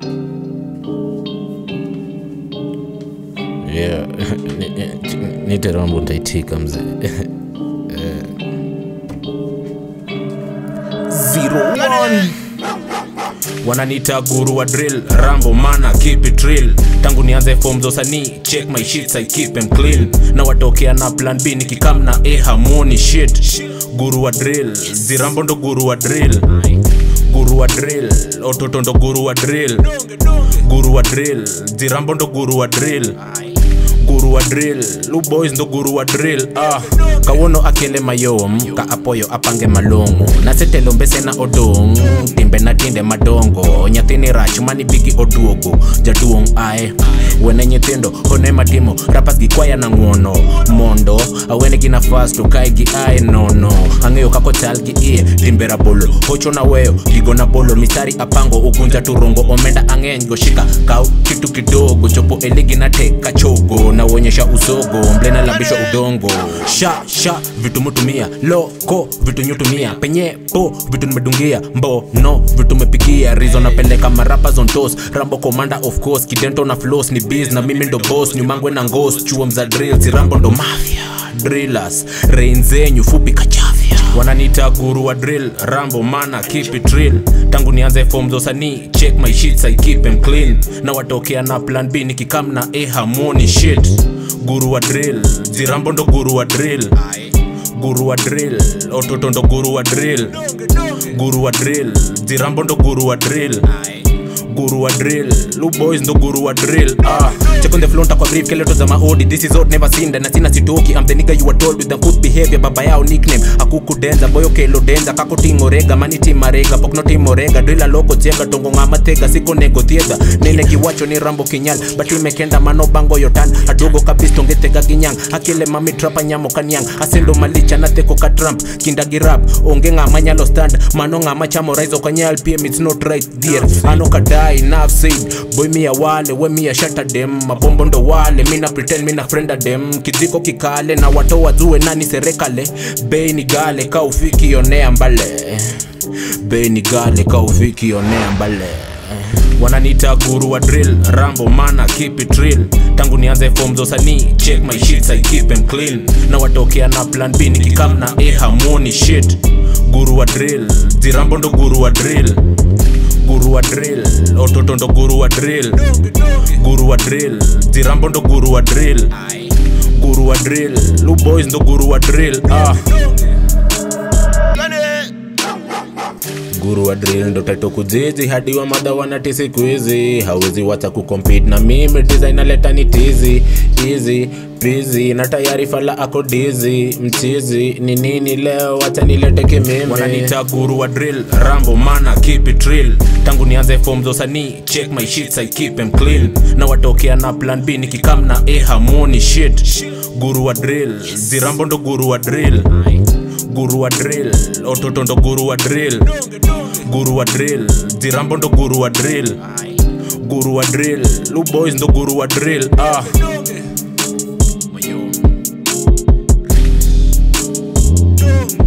Yeah, ni- ni- nite rambo ntaitika mzee Zero one. wananiita guru wa drill rambo mana keep it real tangu nianze form za usanii check my shits i keep them clean na watokea na plan b nikikam na a harmony shit guru wa drill zirambo ndo guru wa drill guru wa drill ototo ndo guru wa drill guru wa drill zirambo ndo guru wa drill guru wa drill lu boys ndo guru wa drill ah kawono akele mayom ka apoyo apange malongo nasetelo mbese na odong timbe na tinde madongo nyathini rach mani bigi oduogo jaduong ae wene nyithindo hone matimo rapas gi kwaya na ng'uono mondo awene gi nafas to kae gi ae nono ang'eyo kako chal gi iye timbe rabolo hocho na weyo gigo na bolo mistari apango ukunja turongo omenda ang'eny goshika kaw kitu kidogo chopo eligi na teka chogo na uonyesha usogo mble na lambisha udongo sha sha vitu mutumia loko vitu nyutumia penye po vitu nimedungia mbono vitu mepigia rizo napeleka marapa zontos rambo commander of course kidento na flows ni biz na mimi ndo boss nyumangwe na ngos chuo mza drills rambo ndo mafia drillers rein zenyu fupi kachavya wananiita guru wa drill rambo mana keep it real tangu nianze form za usanii check my shits i keep them clean na watokea na plan b nikikam na a harmony shit guru wa drill zirambo ndo guru wa drill guru wa drill ototo ndo guru wa drill guru wa drill zirambo ndo guru wa drill guru wa drill lu boys ndo guru wa drill ah check on the floor kwa brief keleto za maodi this is old never seen na sina sitoki i'm the nigga you were told with the good behavior baba yao nickname akuku denza boyo kelo denza kako tingo rega mani timarega pokno timorega drilla loko tiega tongo ngama tega siko nego thiedha nene kiwacho ni rambo kinyal but imekenda mano bango yotan adogo kabisa tongetega ginyang akile mami trapa nyamo kanyang asendo malicha na teko ka trump kinda girap onge ngama nyalo stand mano ngama chamo rise okanyal pm it's not right there ano kadai enough said boy mia wale we mia shata dem mabombo ndo wale mina pretend mina frienda dem kiziko kikale na wato wazue nani serekale bei ni gale ka ufiki onea mbale bei ni gale ka ufiki onea mbale wananiita guru wa drill rambo mana keep it real tangu nianze form za usanii check my shits i keep them clean na watokea na plan b nikikam na a harmony shit guru wa drill zirambo ndo guru wa drill guru wa drill ototo ndo guru wa drill guru wa drill zirambo ndo guru wa drill guru wa drill lu boys ndo guru wa drill ah guru wa drill ndo taito kuzizi hadi wa madha wanati siku hizi hawezi wacha kucompete na mimi tiza inaleta ni tizi easy busy na tayari fala ako dizi mchizi ni nini leo wacha nilete kimimi wananiita guru wa drill rambo mana keep it real tangu nianze form za usanii check my shits i keep them clean na watokea na plan b nikikam na a harmony shit guru wa drill zirambo ndo guru wa drill guru wa drill ototo ndo guru wa drill guru wa drill zirambo ndo guru wa drill guru wa drill lu boys ndo guru wa drill ah Dum.